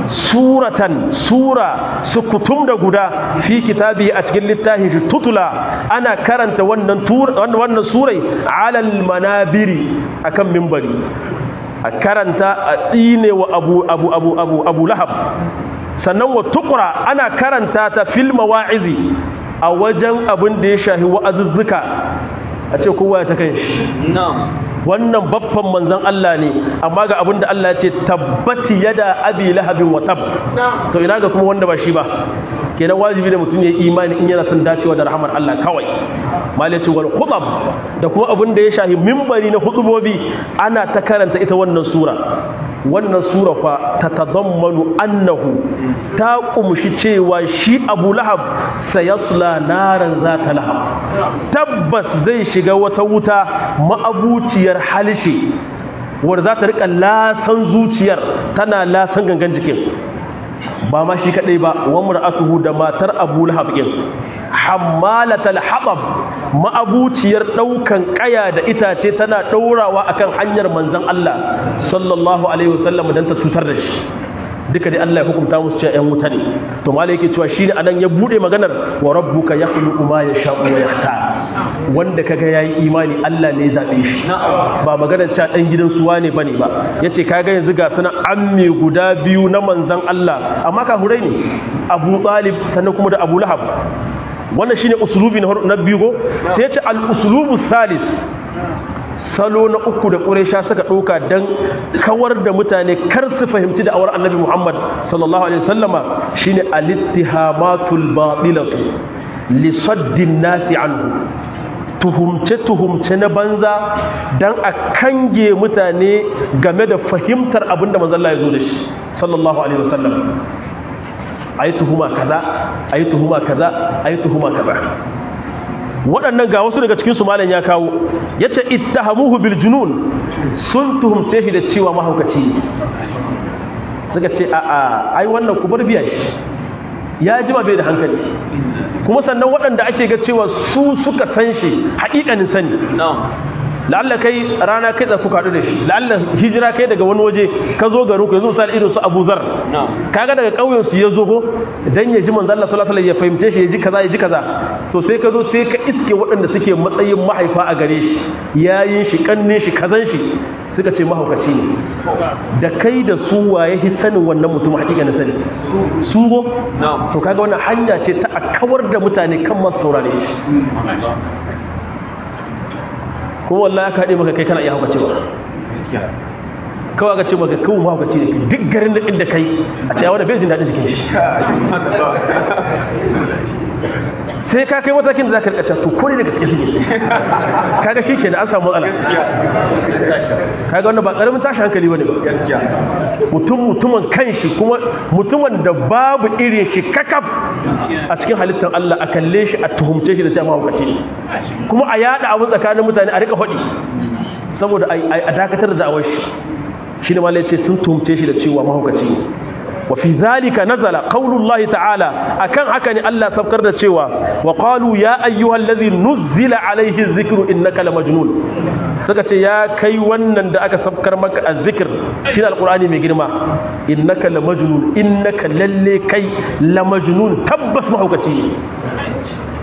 suratan sura sukutum da guda fi kitabi a cikin littafin shi tutula ana karanta wannan wannan surai alal manabiri akan minbari a karanta a tsine wa Abu Abu Abu Abu Abu Lahab sannan wa tuqra ana karanta ta fil mawa'izi a wajen abin da ya shahi wa'azuzzuka a ce kowa ya ta kan shi wannan babban manzan Allah ne amma ga abinda Allah ce tabbati yada abi lahabin wa tab to ina ga kuma wanda ba shi ba kenan wajibi da mutum ya imani in yana son dacewa da rahmar Allah kawai malaci wal khutab da kuma abinda ya shahi minbari na hutubobi ana ta karanta ita wannan sura wannan sura fa tatadammanu annahu ta kumshi cewa shi Abu Lahab sayasla naran zata lahab tabbas zai shiga wata wuta ma'abuciyar halishe wanda za ta rika lasan zuciyar tana lasan gangan jikin ba ma shi kadai ba wa mar'atuhu da matar Abu Lahab din hammalatal habab ma'abuciyar daukan kaya da itace tana daurawa akan hanyar manzon Allah sallallahu alaihi wasallam dan ta tutar da shi duka dai Allah ya hukunta musu cewa ƴan wuta ne to malai yake cewa shine anan ya bude maganar wa rabbuka yakhluqu ma yasha'u wa yakhtar wanda kaga yayi imani Allah ne zabe shi ba maganar cewa dan gidan suwa ne bane ba yace kaga yanzu ga sunan amme guda biyu na manzon Allah amma kafurai ne Abu Talib sannan kuma da Abu Lahab wannan shine usulubi na biyu go sai yace al usulubu salis salo na uku da ƙuresha suka ɗauka don kawar da mutane kar su fahimci da awar annabi muhammad sallallahu alaihi wasallama shine alittihamatul batilatu lisaddin nasi anhu tuhumce-tuhumce na banza don a kange mutane game da fahimtar abin da manzalla ya zo da shi sallallahu alaihi wasallam a yi tuhuma kaza a yi tuhuma kaza a yi tuhuma kaza waɗannan ga wasu daga cikinsu malam ya kawo ya ce ittahamuhu bil junun sun tuhumce shi da cewa mahaukaci suka ce a a ai wannan ku bar biya shi ya jima bai da hankali kuma sannan waɗanda ake ga cewa su suka san shi haƙiƙanin sani la'alla kai rana kai tsaku kaɗu da shi la'alla hijira kai daga wani waje ka zo garin ku yanzu misali irin su Abu Zar kaga daga ƙauyen su ya zo ko dan ya ji manzo Allah sallallahu alaihi wasallam ya fahimce shi ya ji kaza ya ji kaza to sai ka zo sai ka iske waɗanda suke matsayin mahaifa a gare shi yayin shi kannin shi kazan shi suka ce mahaukaci ne da kai da su waye hi sanin wannan mutum hakika na sani su go to kaga wannan hanya ce ta a kawar da mutane kan masu saurare shi kuma wallahi aka haɗe maka kai kana iya haukace ba kawai aka ce maka kawai ma haukace ne duk garin da inda kai a ce yawon da bai jin daɗin jikin shi sai ka kai matakin da za ka rikaca to kone daga cikin suke kaga shi ke da an samu matsala kaga wannan ba ƙaramin tashi hankali wani ba mutum mutumin kan shi kuma mutumin da babu irin shi kakaf a cikin halittar Allah a kalle shi a tuhumce shi da cewa mahaukaci kuma a yada abin tsakanin mutane a rika faɗi saboda a dakatar da da'awar shi shi ne malai ce sun tuhumce shi da cewa mahaukaci wa fi zalika nazala qaulullahi ta'ala akan haka ne Allah sabkar da cewa wa qalu ya ayyuhallazi nuzila alaihi dhikru innaka lamajnun suka ce ya kai wannan da aka sabkar maka azzikr shi alqur'ani mai girma innaka lamajnun innaka lalle kai lamajnun tabbas mahaukaci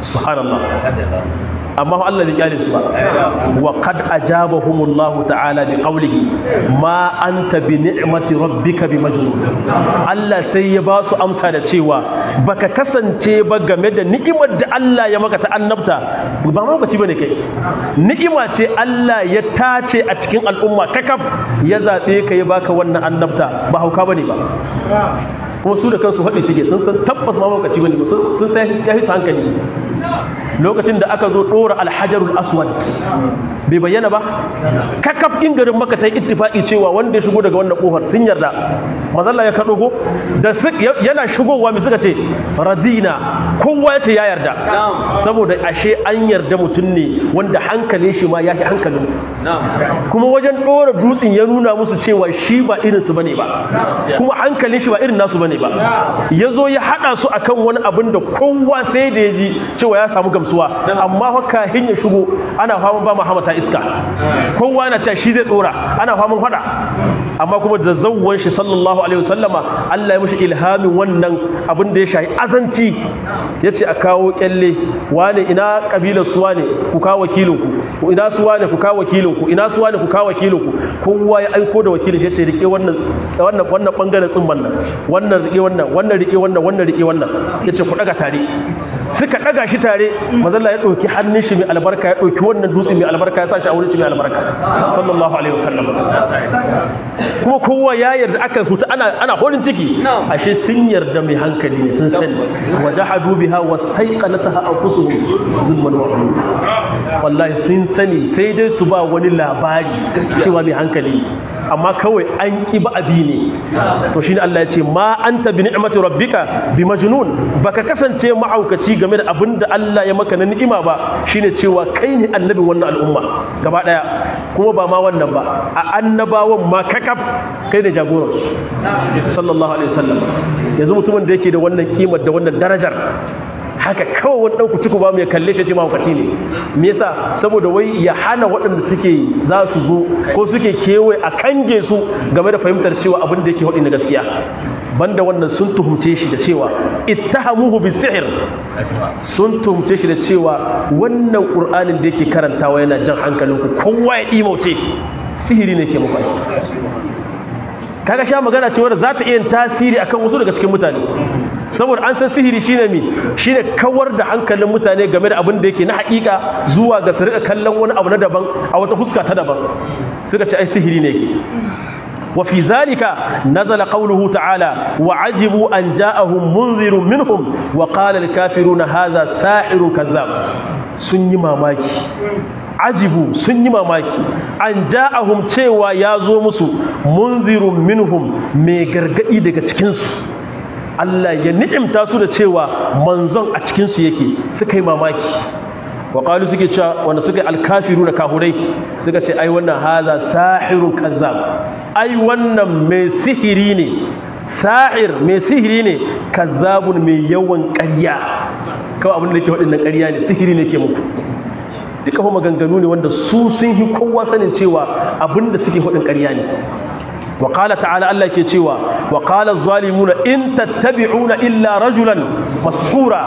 subhanallah amma Allah bai kyale su ba wa qad ajabahumullahu ta'ala bi qawlihi ma anta bi ni'mati rabbika bi majnun Allah sai ya ba su amsa da cewa baka kasance ba game da ni'imar da Allah ya maka ta annabta ba ma bace bane kai ni'ima ce Allah ya tace a cikin al'umma kakaf ya zabe ka ya baka wannan annabta ba hauka bane ba kuma su da kansu faɗi suke sun san tabbas ma lokaci bane sun sai ya su hankali lokacin da aka zo ɗora alhajarul aswad bai bayyana ba kakaf in garin maka ta yi ittifaki cewa wanda ya shigo daga wannan kofar sun yarda mazalla ya kaɗo go da yana shigowa mai suka ce radina kowa ya ce ya yarda saboda ashe an yarda mutum ne wanda hankalin shi ma ya fi hankalin kuma wajen ɗora dutsen ya nuna musu cewa shi ba irinsu bane ba kuma hankalin shi ba irin nasu bane ba ya zo ya haɗa su akan wani abin da kowa sai da ya ji cewa ya samu gamsuwa amma fa kahin ya shigo ana faman ba Muhammad ta iska kowa yana cewa shi zai tsora ana faman fada amma kuma da zawwan shi sallallahu alaihi wasallama Allah ya mishi ilhamin wannan abin da ya shahi azanci yace a kawo kyalle wane ina kabilar su wane ku kawo wakilin ku ina su wane ku kawo wakilin ku ina su wane ku kawo wakilin ku kowa ya aiko da wakilin shi yace rike wannan wannan wannan bangaren tsimman nan wannan rike wannan wannan rike wannan wannan rike wannan yace ku daga tare suka daga shi tare mazalla ya dauki hannun shi mai albarka ya dauki wannan dutse mai albarka ya sa shi a wurin shi mai albarka sallallahu alaihi wasallam kuma kowa ya yarda aka fita ana ana horin ciki ashe sun yarda mai hankali ne sun sani wajahadu biha wastaiqanataha anfusuhum zulman wa wallahi sun sani sai dai su ba wani labari cewa mai hankali amma kawai an ki ba abi ne to shine Allah ya ce ma anta bi ni'mati rabbika bi majnun baka kasance ma'aukaci game da abinda Allah ya maka na ni'ima ba shine cewa kai ne annabin wannan al'umma gaba daya kuma ba ma wannan ba a annabawan ma kakaf kai ne jagoran sallallahu alaihi wasallam yanzu mutumin da yake da wannan kimar da wannan darajar haka kawai wani ɗan kuci ba mai kalle shi ce mahaukaci ne me yasa saboda wai ya hana waɗanda suke za su zo ko suke kewaye a kange su game da fahimtar cewa abin da yake haɗi na gaskiya banda wannan sun tuhumce shi da cewa ittahamuhu bisihir sun tuhumce shi da cewa wannan qur'anin da yake karantawa yana jan hankalinku kowa ya imauce sihiri ne ke muku kaga sha magana cewa za ta iya tasiri akan wasu daga cikin mutane saboda an san sihiri shine mi shine kawar da hankalin mutane game da abin da yake na hakika zuwa ga su rika kallon wani abu na daban a wata fuska ta daban suka ce ai sihiri ne yake وفي ذلك نزل قوله تعالى وعجبوا أن جاءهم منذر منهم وقال الكافرون هذا ساحر كذاب سني ماماكي ajibu sun yi mamaki an ja'ahum cewa ya zo musu munzirun minhum mai gargadi daga cikinsu Allah ya ni'imta su da cewa manzon a cikinsu yake suka yi mamaki wa qalu suke cewa wanda suka alkafiru da kahurai suka ce ai wannan haza sahirun kazzab ai wannan mai sihiri ne sahir mai sihiri ne kazzabun mai yawan ƙarya kawai abin da yake waɗannan ƙarya ne sihiri ne ke muku duka fa maganganu ne wanda su sun yi kowa sanin cewa abinda suke hudin ƙarya ne wa qala ta'ala Allah ke cewa wa qala az-zalimuna in tattabi'una illa rajulan mashura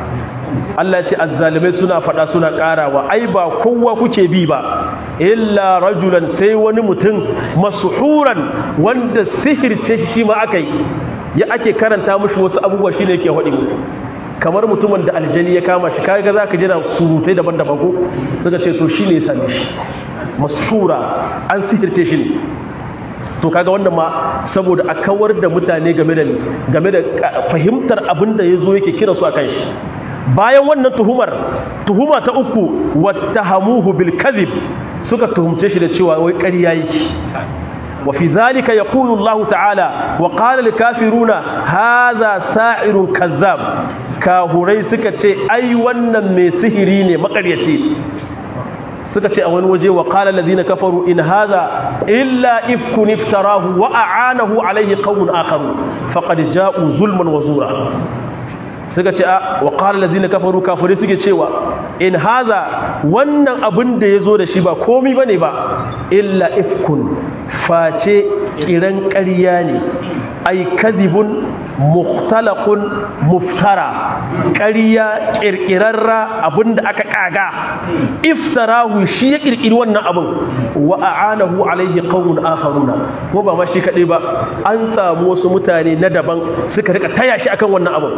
Allah ya ce azzalimai suna fada suna karawa ai ba kowa kuke bi ba illa rajulan sai wani mutum mashuran wanda sihirce shi ma akai ya ake karanta mushi wasu abubuwa shine yake hudi muku kamar mutumin da aljani ya kama shi kaga za ka jira surutai daban-daban ko suka ce to shi ne ya same shi masura an sihirce shi ne to kaga wannan ma saboda a kawar da mutane game da game da fahimtar abin da ya zo yake kira su a kan shi bayan wannan tuhumar tuhuma ta uku wattahamuhu bil kadhib suka tuhumce shi da cewa wai ƙarya yake وفي ذلك يقول الله تعالى وقال الكافرون هذا ساحر كذاب كاهوري suka ce ai wannan mai sihiri ne makaryaci suka ce a wani waje wa qala allazina kafaru in hadha illa ifkun iftarahu wa a'anahu alayhi qawmun akharu faqad ja'u zulman wa zura suka ce a wa qala allazina kafaru kafirai suke cewa in haza wannan abin da ya zo da shi ba komi ba ne ba illa ifkun face kiran ƙarya ne ai kadhibun mukhtalaqun muftara ƙarya ƙirƙirarra abinda aka kaga iftarahu shi ya ƙirƙiri wannan abin wa a'anahu alaihi qaumun akharuna ko ba ma shi kadai ba an samu wasu mutane na daban suka rika taya shi akan wannan abin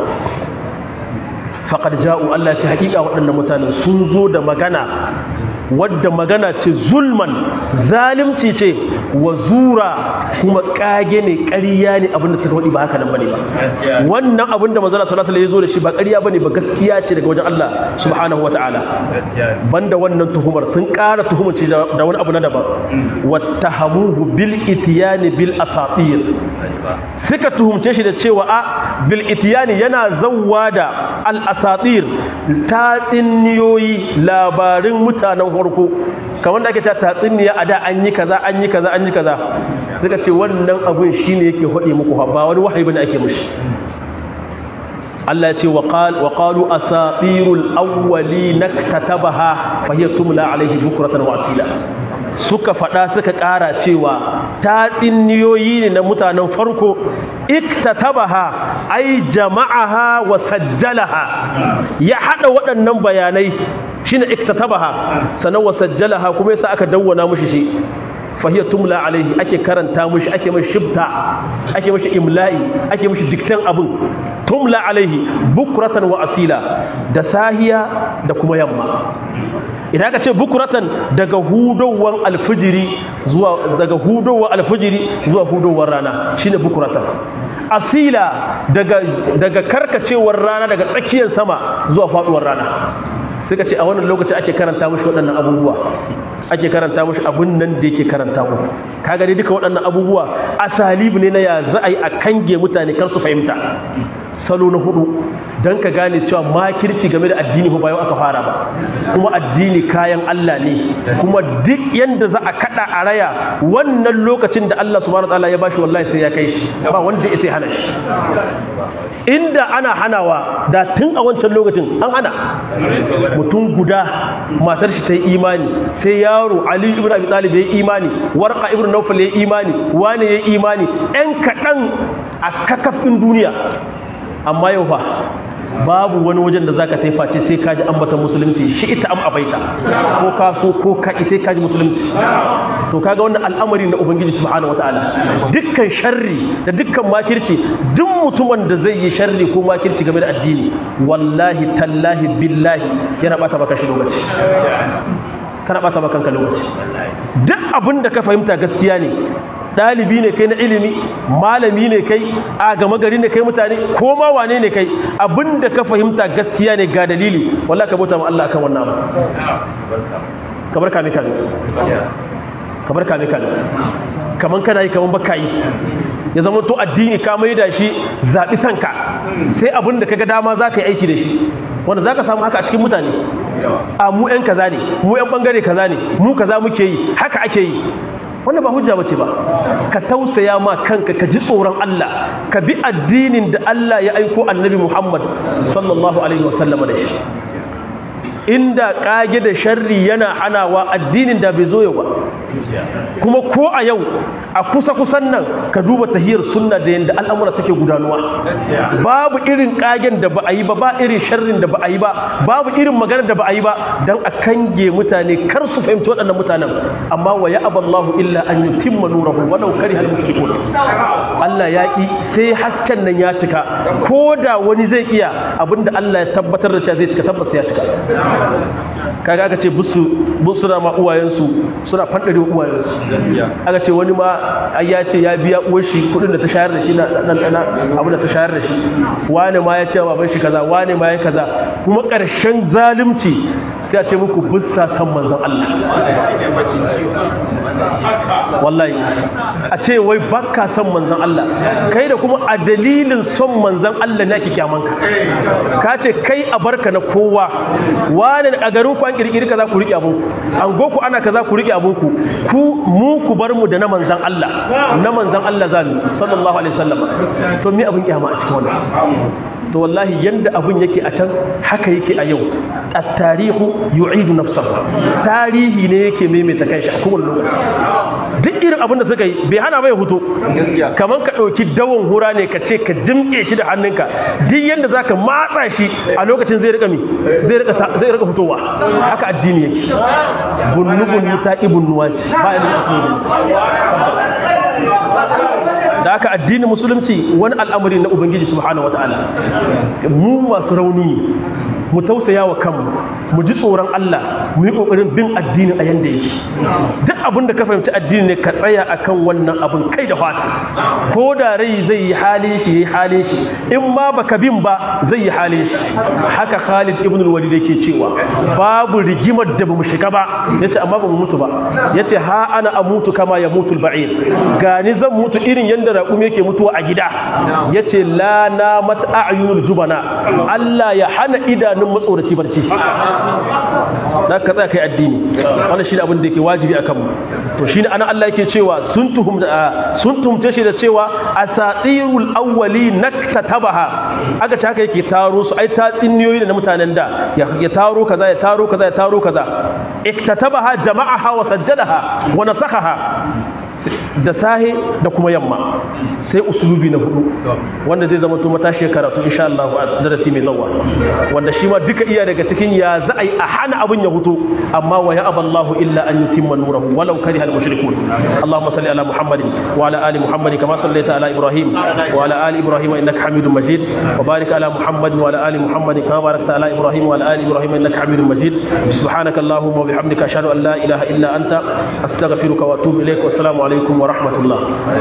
faqad ja'u Allah ta haƙiƙa waɗannan mutanen sun zo da magana wadda magana ce zulman zalimci ce wa zura kuma kage ne ƙarya ne abinda suka faɗi ba haka nan bane ba wannan abinda manzo Allah sallallahu alaihi wasallam ya zo da shi ba ƙarya bane ba gaskiya ce daga wajen Allah subhanahu wataala banda wannan tuhumar sun ƙara tuhumar ce da wani abu na daban wattahamuhu bil itiyani bil asatir suka tuhumce shi da cewa a bil itiyani yana zawwa da al asatir tatsiniyoyi labarin mutanen farko kamar da ake ta tatsuniya a da an yi kaza an yi kaza an yi kaza suka ce wannan abun shine yake hode muku ba wani wahayi bane ake mishi Allah ya ce wa qalu asatirul awwalin katabaha fa hiya tumla alayhi bukratan wa asila suka fada suka kara cewa tatsuniyoyi ne na mutanen farko iktatabaha ai jama'aha wa sajjalaha ya hada waɗannan bayanai shine iktatabaha sanan wa sajjalaha kuma yasa aka dawwana mushi shi fahiya tumla alaihi ake karanta mushi ake mashi shibta ake mashi imla'i ake mashi diktan abin tumla alaihi bukratan wa asila da sahiya da kuma yamma idan aka ce bukuratan daga hudowar alfijiri zuwa daga hudowar alfijiri zuwa hudowar rana shine bukuratan asila daga daga karkacewar rana daga tsakiyar sama zuwa faduwar rana suka ce a wannan lokaci ake karanta mushi waɗannan abubuwa ake karanta mushi abun nan da yake karanta mu kaga dai duka waɗannan abubuwa asalibu ne na ya za a yi a kange mutane kar su fahimta salo na hudu don ka gane cewa makirci game da addini ba yau aka fara ba kuma addini kayan Allah ne kuma duk yanda za a kada a raya wannan lokacin da Allah subhanahu wataala ya bashi wallahi sai ya kai shi ba wanda ya sai hana shi inda ana hanawa da tun a wancan lokacin an hana mutum guda matar shi ta yi imani sai yaro Ali ibn Abi Talib ya yi imani Warqa ibn Nawfal ya yi imani wani ya yi imani ɗan kaɗan a kakafin duniya amma yau fa babu wani wajen da zaka taifa ce sai kaji ambatan musulunci shi ita am abaita ko ka so ko ka sai kaji musulunci to kaga wannan al'amari na ubangiji subhanahu wataala dukkan sharri da dukkan makirci duk mutumin da zai yi sharri ko makirci game da addini wallahi tallahi billahi yana bata maka shi lokaci kana bata maka kanka lokaci duk abin da ka fahimta gaskiya ne ɗalibi ne kai na ilimi malami ne kai a gama gari ne kai mutane ko ma wane ne kai abinda ka fahimta gaskiya ne ga dalili wallahi ka bauta ma Allah akan wannan abu kamar kame kame kamar kame kame kaman kana yi kaman baka yi ya zama to addini ka mai da shi zaɓi sanka sai abin da kaga dama za ka yi aiki da shi wanda za ka samu haka a cikin mutane a mu 'yan kaza ne mu 'yan bangare kaza ne mu kaza muke yi haka ake yi wannan ba hujja bace ba ka tausaya ma kanka ka ji tsoron Allah ka bi addinin da Allah ya aiko annabi Muhammad sallallahu alaihi wasallam da shi inda kage da sharri yana hanawa addinin da bai zo yau ba kuma ko a yau a kusa kusan nan ka duba tahiyar sunna da yanda al'amura suke gudanuwa babu irin kagen da ba a yi ba ba irin sharrin da ba a yi ba babu irin magana da ba a yi ba dan a kange mutane kar su fahimci waɗannan mutanen amma wa ya aballahu illa an yutimma nurahu walau karihal mushrikun Allah ya ki sai hasken nan ya cika ko da wani zai iya abinda Allah ya tabbatar da cewa zai cika tabbas ya cika kaga aka ce busu busuna ma uwayensu suna fandare uwayensu aka ce wani ma ai ya ce ya biya uwar shi kudin da ta shayar da shi na dan abu da ta shayar da shi wani ma ya ce wa baban shi kaza wani ma ya kaza kuma karshen zalunci sai a ce muku bussa san manzon Allah wallahi a ce wai baka san manzon Allah kai da kuma a dalilin son manzon Allah ne ake kyamanka ka ce kai a barka na kowa wani a garin ku an kirkiri kaza ku rike abun an go ku ana kaza ku rike abun ku ku mu ku bar mu da na manzon Allah na manzon Allah zamu sallallahu alaihi wasallam to me abun kiyama a cikin wannan to wallahi yanda abun yake a can haka yake a yau at-tarihu yu'idu nafsahu tarihi ne yake maimaita kanshi a kowane lokaci duk irin abin da suka yi bai hana bai hutu kamar ka ɗauki dawon hura ne ka ce ka jimke shi da hannunka duk yanda zaka matsa shi a lokacin zai rika mi zai rika zai rika fitowa haka addini yake bunnu bunnu ta ibn nuwaji ba da haka addinin musulunci wani al'amari na ubangiji subhanahu wataala mu masu rauni mu tausaya wa kanmu mu ji tsoron Allah mu yi kokarin bin addini a yanda yake duk abin da ka fahimci addini ne ka tsaya akan wannan abin kai da fata ko da rai zai yi halin shi yayi halin shi in ma baka bin ba zai yi halin shi haka Khalid ibn al-Walid yake cewa babu rigimar da bamu shiga ba yace amma bamu mutu ba yace ha ana amutu kama ya mutu al-ba'ir gani zan mutu irin yanda raƙum yake mutuwa a gida yace la namat a'yunul jubana Allah ya hana idanun matsoraci barci da ka tsaya kai addini wannan shine abin da yake wajibi akan mu to shine ana Allah yake cewa sun tuhum sun tuhumce shi da cewa asatirul awwali naktatabaha aka ce haka yake taro su ai tatsiniyoyi da na mutanen da ya taro kaza ya taro kaza ya taro kaza iktatabaha jama'aha wa sajjadaha wa nasakhaha da sahe da kuma yamma sai usulubi na hudu wanda zai zama to matashi karatu insha Allah a darasi mai zawa wanda shi ma duka iya daga cikin ya za a yi a hana abin ya hutu amma wa ya aballahu illa an yutimma nurahu walau kariha al-mushrikun Allahumma salli ala Muhammadin wa ala ali Muhammadin kama sallaita ala Ibrahim wa ala ali Ibrahim innaka Hamidum Majid wa barik ala Muhammadin wa ala ali Muhammadin kama barakta ala Ibrahim wa ala ali Ibrahim innaka Hamidum Majid subhanaka Allahumma wa bihamdika ashhadu an la ilaha illa anta astaghfiruka wa atubu ilaik wa assalamu alaikum wa rahmatullah